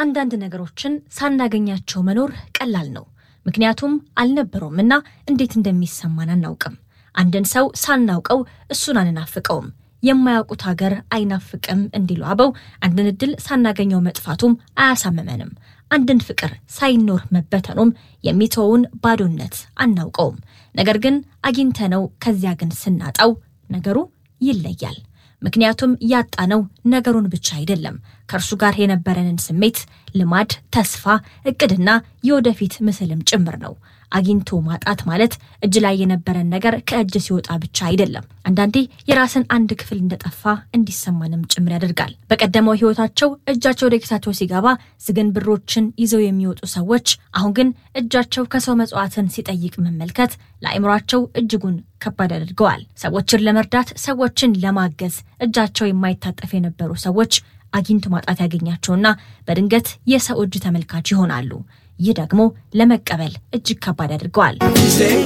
አንዳንድ ነገሮችን ሳናገኛቸው መኖር ቀላል ነው። ምክንያቱም አልነበሩም እና እንዴት እንደሚሰማን አናውቅም። አንድን ሰው ሳናውቀው እሱን አንናፍቀውም። የማያውቁት ሀገር አይናፍቅም እንዲሉ አበው አንድን እድል ሳናገኘው መጥፋቱም አያሳምመንም። አንድን ፍቅር ሳይኖር መበተኑም የሚተውን ባዶነት አናውቀውም። ነገር ግን አግኝተነው ከዚያ ግን ስናጣው ነገሩ ይለያል። ምክንያቱም ያጣነው ነገሩን ብቻ አይደለም፣ ከእርሱ ጋር የነበረንን ስሜት፣ ልማድ፣ ተስፋ፣ እቅድና የወደፊት ምስልም ጭምር ነው። አግኝቶ ማጣት ማለት እጅ ላይ የነበረን ነገር ከእጅ ሲወጣ ብቻ አይደለም። አንዳንዴ የራስን አንድ ክፍል እንደጠፋ እንዲሰማንም ጭምር ያደርጋል። በቀደመው ሕይወታቸው እጃቸው ወደ ኪሳቸው ሲገባ ዝግን ብሮችን ይዘው የሚወጡ ሰዎች አሁን ግን እጃቸው ከሰው መጽዋዕትን ሲጠይቅ መመልከት ለአእምሯቸው እጅጉን ከባድ አድርገዋል። ሰዎችን ለመርዳት ሰዎችን ለማገዝ እጃቸው የማይታጠፍ የነበሩ ሰዎች አግኝቶ ማጣት ያገኛቸውና በድንገት የሰው እጅ ተመልካች ይሆናሉ። ይህ ደግሞ ለመቀበል እጅግ ከባድ አድርገዋል።